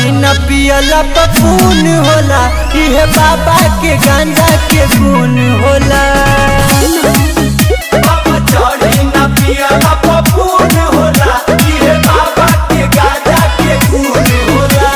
चढ़ी न पियला पपून होला इहे बाबा के गांजा के गुण होला बाबा चढ़ी न पियला पपून होला इहे बाबा के गांजा के गुण होला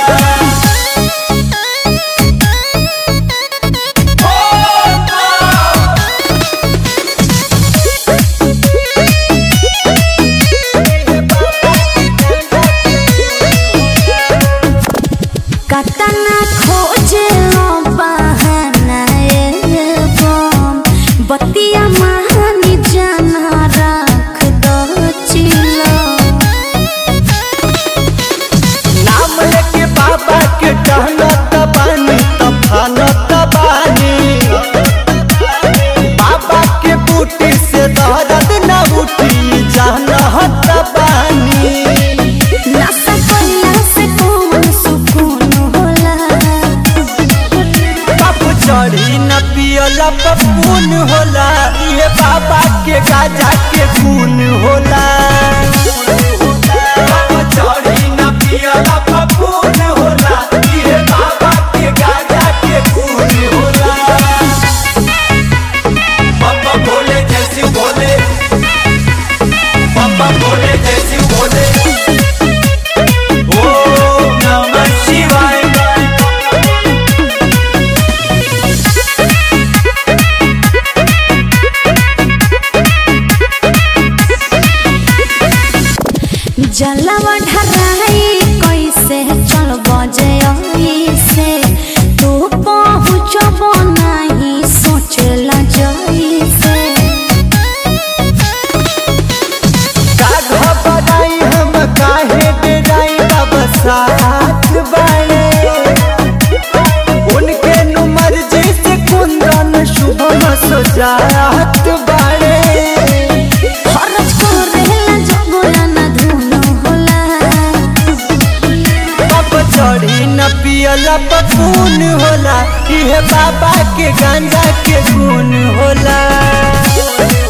कतना खोजे बहाना एवं बतिया महानी जाना रख दो चिलो नाम लेके बाबा के टहलत बानी तफानत बानी बाबा के बूटी से दर्द न उठी जानत बानी नशा कइला से कौन सुकून होला बाप चढ़ी न पियला पपून होला ये बाबा के गाजा के खून होला बाप चढ़ी न पियला पपून होला ये बाबा के गाजा के खून होला पापा बोले जैसी बोले पापा बोले जैसी बोले ओम नमः शिवाय जलवा ढराई कैसे चल बजे से तू पहुँचब नहीं सोचला जैसे का घबराई हम काहे डराई बाबा साथ बाड़े उनके नु मर्जी से कुंदन शुभम सजात बाड़े खरच करेला जबला न धुनो होला बाप चढ़ी न पियला पपून होला इहे बाबा के गांजा के गुण होला